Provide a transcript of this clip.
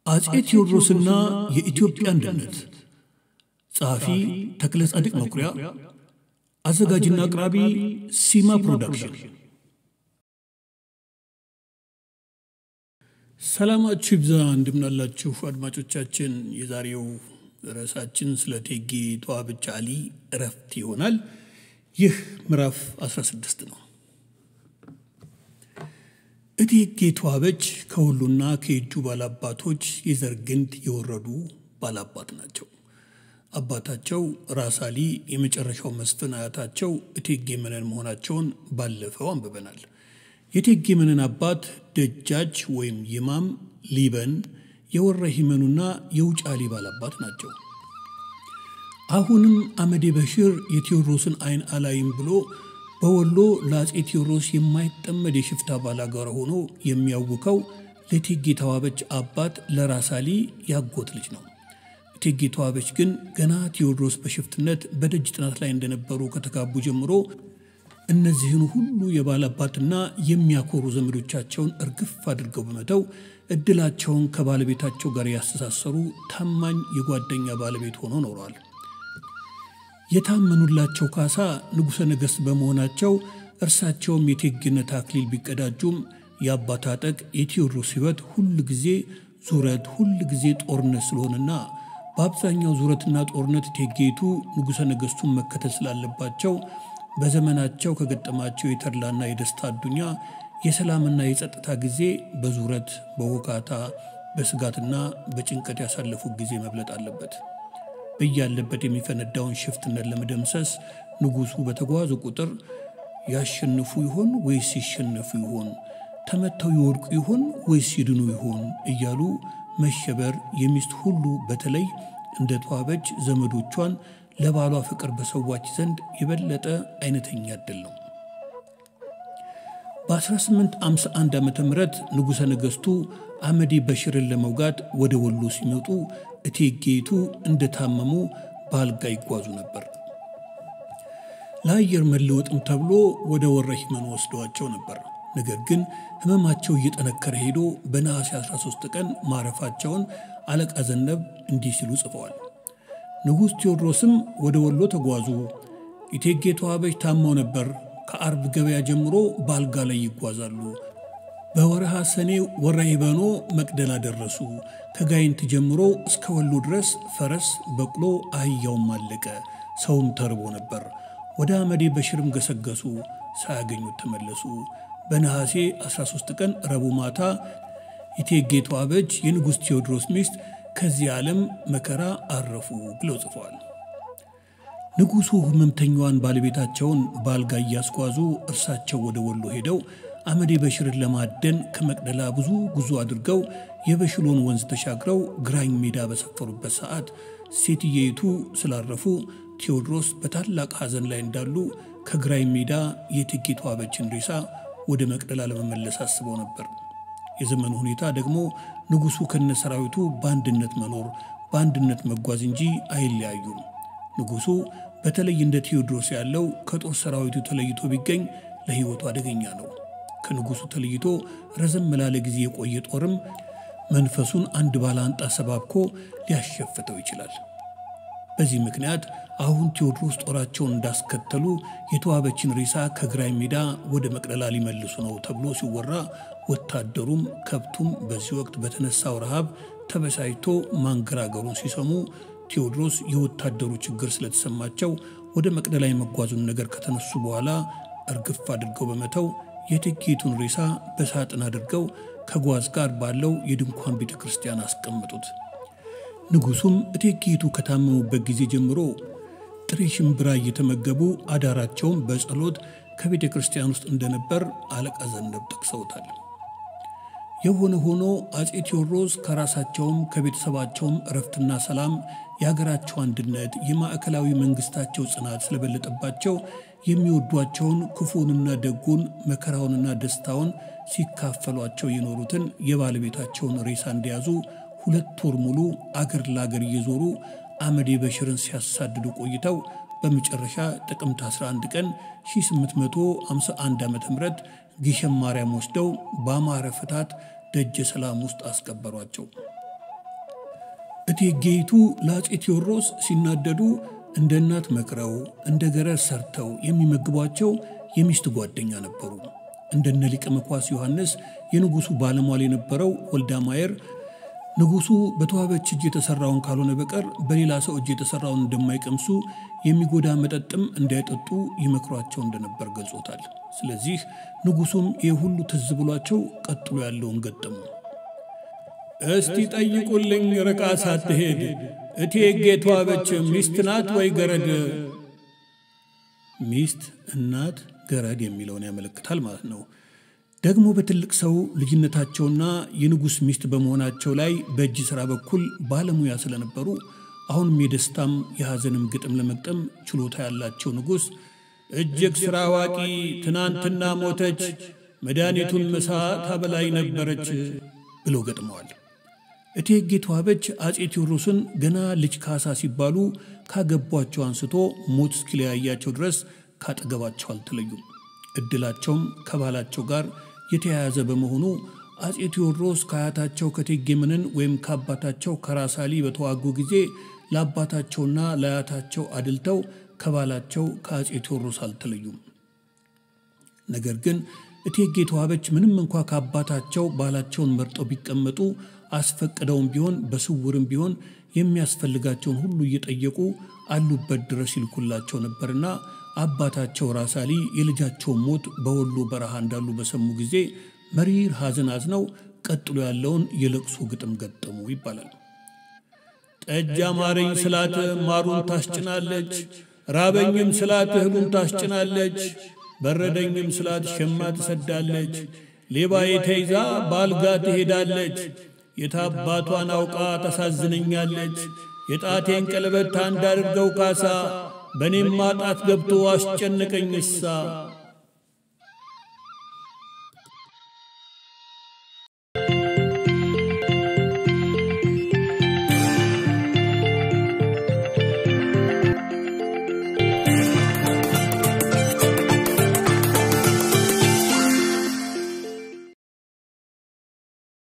አጼ ቴዎድሮስና የኢትዮጵያ አንድነት ጸሐፊ ተክለ ጻድቅ መኩሪያ፣ አዘጋጅና አቅራቢ ሲማ ፕሮዳክሽን። ሰላማችሁ ይብዛ፣ እንደምናላችሁ አድማጮቻችን። የዛሬው ርዕሳችን ስለ እቴጌ ተዋበች አሊ እረፍት ይሆናል። ይህ ምዕራፍ 16 ነው። እቴጌ ተዋበች ከሁሉና ከየጁ ባላባቶች የዘር ግንድ የወረዱ ባላባት ናቸው። አባታቸው ራስ አሊ የመጨረሻው መስፍን፣ አያታቸው እቴጌ መነን መሆናቸውን ባለፈው አንብበናል። የእቴጌ መነን አባት ደጃች ወይም ይማም ሊበን የወረ ሂመኑና የውጫሌ ባላባት ናቸው። አሁንም አመዴ በሽር የቴዎድሮስን ዓይን አላይም ብሎ በወሎ ለአጼ ቴዎድሮስ የማይጠመድ የሽፍታ ባላጋራ ሆኖ የሚያውከው ለእቴጌ ተዋበች አባት ለራስ አሊ ያጎት ልጅ ነው። እቴጌ ተዋበች ግን ገና ቴዎድሮስ በሽፍትነት በደጅ ጥናት ላይ እንደነበሩ ከተጋቡ ጀምሮ እነዚህን ሁሉ የባላባትና የሚያኮሩ ዘመዶቻቸውን እርግፍ አድርገው በመተው እድላቸውን ከባለቤታቸው ጋር ያስተሳሰሩ ታማኝ የጓደኛ ባለቤት ሆነው ኖረዋል። የታመኑላቸው ካሳ ንጉሠ ነገሥት በመሆናቸው እርሳቸውም የእቴጌነት አክሊል ቢቀዳጁም የአባት አጠቅ የቴዎድሮስ ሕይወት ሁል ጊዜ ዙረት፣ ሁል ጊዜ ጦርነት ስለሆነና በአብዛኛው ዙረትና ጦርነት እቴጌይቱ ንጉሠ ነገሥቱን መከተል ስላለባቸው በዘመናቸው ከገጠማቸው የተድላና የደስታ አዱኛ የሰላምና የጸጥታ ጊዜ በዙረት በወካታ በስጋትና በጭንቀት ያሳለፉት ጊዜ መብለጥ አለበት። በያለበት የሚፈነዳውን ሽፍትነት ለመደምሰስ ንጉሡ በተጓዙ ቁጥር ያሸንፉ ይሆን ወይስ ይሸነፉ ይሆን? ተመተው ይወድቁ ይሆን ወይስ ይድኑ ይሆን? እያሉ መሸበር የሚስት ሁሉ በተለይ እንደ ተዋበች ዘመዶቿን ለባሏ ፍቅር በሰዋች ዘንድ የበለጠ አይነተኛ ዕድል ነው። በ1851 ዓ ም ንጉሠ ነገሥቱ አመዴ በሽርን ለመውጋት ወደ ወሎ ሲመጡ እቴጌይቱ እንደታመሙ በአልጋ ይጓዙ ነበር። ለአየር መለወጥም ተብሎ ወደ ወረ ሂመን ወስደዋቸው ነበር። ነገር ግን ሕመማቸው እየጠነከረ ሄዶ በነሐሴ 13 ቀን ማረፋቸውን አለቃ ዘነብ እንዲህ ሲሉ ጽፈዋል። ንጉሥ ቴዎድሮስም ወደ ወሎ ተጓዙ። እቴጌ ተዋበች ታመው ነበር። ከአርብ ገበያ ጀምሮ በአልጋ ላይ ይጓዛሉ። በወረሃ ሰኔ ወረ ሂበኖ መቅደላ ደረሱ። ከጋይንት ጀምሮ እስከ ወሎ ድረስ ፈረስ፣ በቅሎ፣ አህያውም አለቀ። ሰውም ተርቦ ነበር። ወደ አመዴ በሽርም ገሰገሱ። ሳያገኙት ተመለሱ። በነሐሴ 13 ቀን ረቡዕ ማታ እቴጌ ተዋበች የንጉሥ ቴዎድሮስ ሚስት ከዚህ ዓለም መከራ አረፉ ብለው ጽፈዋል። ንጉሡ ሕመምተኛዋን ባለቤታቸውን በአልጋ እያስጓዙ እርሳቸው ወደ ወሎ ሄደው አመዴ በሽርን ለማደን ከመቅደላ ብዙ ጉዞ አድርገው የበሽሎን ወንዝ ተሻግረው ግራኝ ሜዳ በሰፈሩበት ሰዓት ሴትየይቱ ስላረፉ ቴዎድሮስ በታላቅ ሐዘን ላይ እንዳሉ ከግራኝ ሜዳ የእቴጌ ተዋበችን ሬሳ ወደ መቅደላ ለመመለስ አስበው ነበር። የዘመኑ ሁኔታ ደግሞ ንጉሡ ከነ ሰራዊቱ በአንድነት መኖር በአንድነት መጓዝ እንጂ አይለያዩም። ንጉሡ በተለይ እንደ ቴዎድሮስ ያለው ከጦር ሰራዊቱ ተለይቶ ቢገኝ ለሕይወቱ አደገኛ ነው። ከንጉሡ ተለይቶ ረዘም ላለ ጊዜ የቆየ ጦርም መንፈሱን አንድ ባላንጣ ሰባብኮ ሊያሸፍተው ይችላል። በዚህ ምክንያት አሁን ቴዎድሮስ ጦራቸውን እንዳስከተሉ የተዋበችን ሬሳ ከግራኝ ሜዳ ወደ መቅደላ ሊመልሱ ነው ተብሎ ሲወራ ወታደሩም ከብቱም በዚህ ወቅት በተነሳው ረሃብ ተበሳጭቶ ማንገራገሩን ሲሰሙ ቴዎድሮስ የወታደሩ ችግር ስለተሰማቸው ወደ መቅደላ የመጓዙን ነገር ከተነሱ በኋላ እርግፍ አድርገው በመተው የእቴጌይቱን ሬሳ በሳጥን አድርገው ከጓዝ ጋር ባለው የድንኳን ቤተ ክርስቲያን አስቀመጡት። ንጉሡም እቴጌይቱ ከታመሙበት ጊዜ ጀምሮ ጥሬ ሽምብራ እየተመገቡ አዳራቸውን በጸሎት ከቤተ ክርስቲያን ውስጥ እንደነበር አለቃ ዘነብ ጠቅሰውታል። የሆነ ሆኖ አጼ ቴዎድሮስ ከራሳቸውም ከቤተሰባቸውም እረፍትና ሰላም፣ የሀገራቸው አንድነት፣ የማዕከላዊ መንግስታቸው ጽናት ስለበለጠባቸው የሚወዷቸውን ክፉንና ደጉን መከራውንና ደስታውን ሲካፈሏቸው የኖሩትን የባለቤታቸውን ሬሳ እንደያዙ ሁለት ወር ሙሉ አገር ለአገር እየዞሩ አመዴ በሽርን ሲያሳድዱ ቆይተው በመጨረሻ ጥቅምት 11 ቀን 1851 ዓ ም ግሸን ማርያም ወስደው በአማረ ፍታት ደጀ ሰላም ውስጥ አስቀበሯቸው። እቴጌይቱ ለአፄ ቴዎድሮስ ሲናደዱ እንደ እናት መክረው እንደ ገረድ ሰርተው የሚመግቧቸው የሚስት ጓደኛ ነበሩ። እንደነ ሊቀ መኳስ ዮሐንስ የንጉሡ ባለሟል የነበረው ወልዳ ማየር ንጉሡ በተዋበች እጅ የተሠራውን ካልሆነ በቀር በሌላ ሰው እጅ የተሠራውን እንደማይቀምሱ የሚጎዳ መጠጥም እንዳይጠጡ ይመክሯቸው እንደነበር ገልጾታል። ስለዚህ ንጉሡም ይህ ሁሉ ትዝ ብሏቸው ቀጥሎ ያለውን ገጠሙ። እስቲ ጠይቁልኝ ርቃ ሳትሄድ እቴጌ ተዋበች ሚስት ናት ወይ ገረድ? ሚስት፣ እናት፣ ገረድ የሚለውን ያመለክታል ማለት ነው። ደግሞ በትልቅ ሰው ልጅነታቸውና የንጉሥ ሚስት በመሆናቸው ላይ በእጅ ሥራ በኩል ባለሙያ ስለነበሩ አሁንም የደስታም የሐዘንም ግጥም ለመግጠም ችሎታ ያላቸው ንጉሥ እጅግ ሥራ አዋቂ ትናንትና ሞተች፣ መድኃኒቱን ምሳ ታበላይ ነበረች ብለው ገጥመዋል። እቴጌ ተዋበች አፄ ቴዎድሮስን ገና ልጅ ካሳ ሲባሉ ካገቧቸው አንስቶ ሞት እስኪለያያቸው ድረስ ካጠገባቸው አልተለዩም። ዕድላቸውም ከባላቸው ጋር የተያያዘ በመሆኑ አፄ ቴዎድሮስ ከአያታቸው ከእቴጌ መነን ወይም ከአባታቸው ከራስ አሊ በተዋጉ ጊዜ ለአባታቸውና ለአያታቸው አድልተው ከባላቸው ከአፄ ቴዎድሮስ አልተለዩም። ነገር ግን እቴጌ ተዋበች ምንም እንኳ ከአባታቸው ባላቸውን መርጠው ቢቀመጡ አስፈቅደውም ቢሆን በስውርም ቢሆን የሚያስፈልጋቸውን ሁሉ እየጠየቁ አሉበት ድረስ ይልኩላቸው ነበርና አባታቸው ራስ አሊ የልጃቸውን ሞት በወሎ በረሃ እንዳሉ በሰሙ ጊዜ መሪር ሐዘን አዝነው ቀጥሎ ያለውን የለቅሶ ግጥም ገጠሙ ይባላል። ጠጅ አማረኝ ስላት ማሩን ታስጭናለች፣ ራበኝም ስላት እህሉን ታስጭናለች፣ በረደኝም ስላት ሸማ ትሰዳለች፣ ሌባዬ ተይዛ በአልጋ ትሄዳለች፣ የታባቷን አውቃ ታሳዝነኛለች፣ የጣቴን ቀለበት አንዳድርገው ካሳ በእኔም ማጣት ገብቶ አስጨነቀኝ እሳ